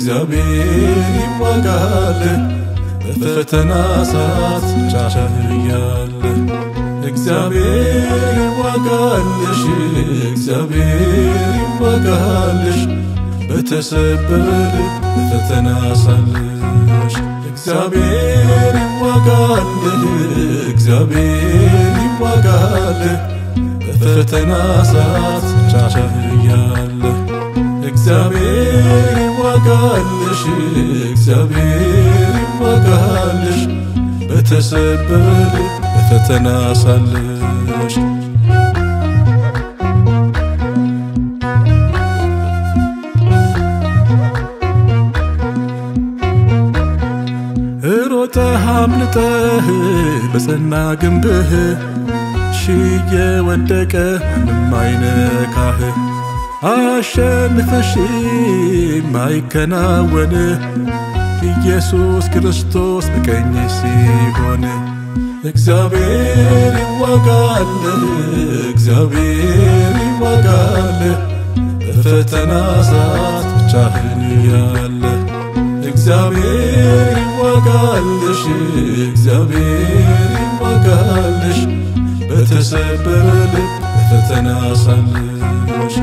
እግዚአብሔር ይዋጋል በፈተና ሰዓት ቻቻህያለ እግዚአብሔር ይዋጋልሽ እግዚአብሔር ይዋጋልሽ በተሰበረ በፈተና ሳለሽ እግዚአብሔር ይዋጋልህ እግዚአብሔር ይዋጋልህ በፈተና ሰዓት ቻቻህያለ እግዚአብሔር ይዋጋልሽ እግዚአብሔር ይዋጋልሽ በተሰበረ በፈተና ሳለሽ ሮጠህ አምልጠህ በጸና ግንብህ ሺ የወደቀ ምንም አይነካህ አሸንፈሽ ማይከናወን ኢየሱስ ክርስቶስ በቀኝ ሲሆን እግዚአብሔር ይዋጋል እግዚአብሔር ይዋጋል በፈተና ሰዓት ብቻህን ያለ እግዚአብሔር ይዋጋልሽ እግዚአብሔር ይዋጋልሽ በተሰበረ ልብ በፈተና ሳለሽ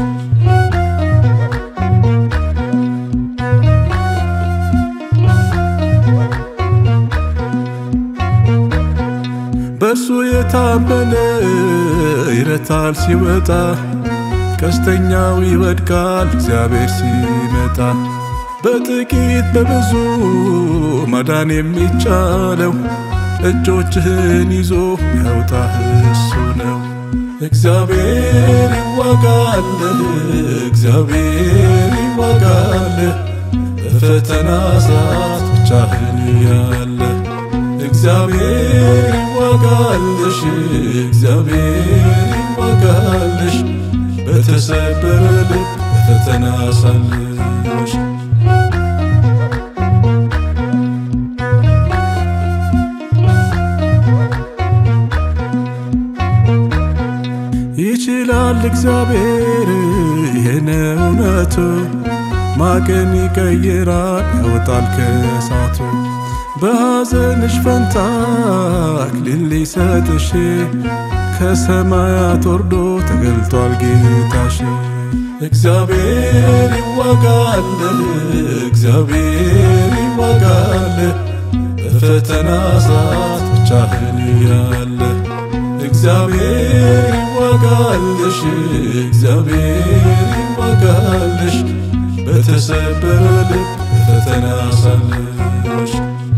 በእርሱ የታመነ ይረታል ሲወጣ ቀስተኛው ይወድቃል እግዚአብሔር ሲመጣ በጥቂት በብዙ ማዳን የሚቻለው እጆችህን ይዞ ያውጣህ እሱ ነው። እግዚአብሔር ይዋጋል እግዚአብሔር ይዋጋል በፈተና ሰዓት ብቻህን ያለ እግዚአብሔር ይዋጋልሽ እግዚአብሔር ይዋጋልሽ በተሰበረ ልብ በፈተና ሳለሽ ይችላል እግዚአብሔር ይህን እውነቱ ማቅን ይቀይራል ያወጣል ከእሳቱ በሐዘንሽ ፈንታ አክሊል ሊሰጥሽ ከሰማያት ወርዶ ተገልጧል ጌታሽ። እግዚአብሔር ይዋጋል እግዚአብሔር ይዋጋል በፈተና ሰዓት ብቻህን ያለ እግዚአብሔር ይዋጋልሽ እግዚአብሔር ይዋጋልሽ በተሰበረ ልብ በፈተና ሳለሽ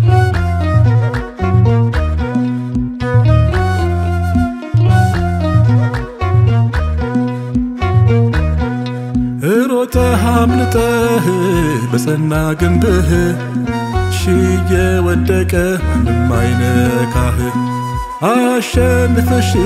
ሮጠህ አምልጠህ በጸና ግንብህ ሺ የወደቀ ምንም አይነካህ አሸንፈሽ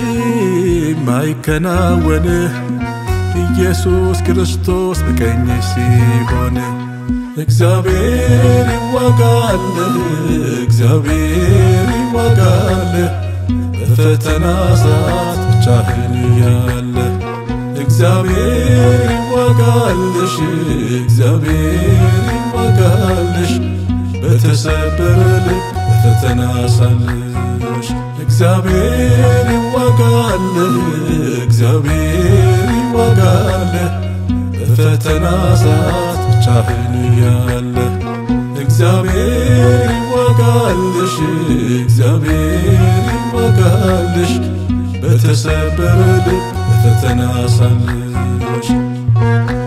ማይከናወን ኢየሱስ ክርስቶስ በቀኝ ሲሆን እግዚአብሔር ይዋጋል እግዚአብሔር ይዋጋል በፈተና ሰዓት ብቻህን ያለ እግዚአብሔር ይዋጋልሽ እግዚአብሔር ይዋጋልሽ በተሰበረ ልብ በፈተና ሳለሽ እግዚአብሔር ይዋጋል እግዚአብሔር ይዋጋል በፈተና ሰዓት ብቻህን ያለ እግዚአብሔር ይዋጋልሽ እግዚአብሔር ይዋጋልሽ በተሰበረ ልብ በፈተና ሳለሽ